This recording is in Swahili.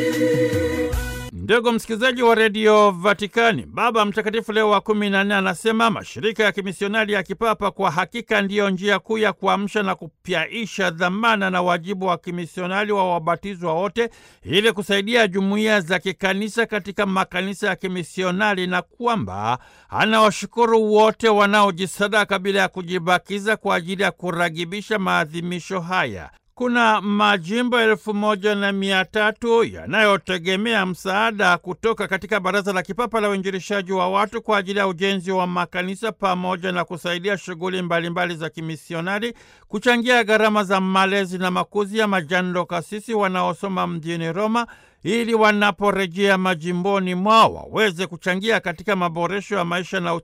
Ndugu msikilizaji wa redio Vatikani, Baba Mtakatifu Leo wa kumi na nne anasema mashirika ya kimisionari ya kipapa kwa hakika ndiyo njia kuu ya kuamsha na kupyaisha dhamana na wajibu wa kimisionari wa wabatizwa wote ili kusaidia jumuiya za kikanisa katika makanisa ya kimisionari, na kwamba anawashukuru wote wanaojisadaka bila ya kujibakiza kwa ajili ya kuragibisha maadhimisho haya. Kuna majimbo elfu moja na mia tatu yanayotegemea msaada kutoka katika Baraza la Kipapa la Uinjilishaji wa watu kwa ajili ya ujenzi wa makanisa pamoja na kusaidia shughuli mbalimbali za kimisionari, kuchangia gharama za malezi na makuzi ya majando kasisi wanaosoma mjini Roma ili wanaporejea majimboni mwao waweze kuchangia katika maboresho ya maisha na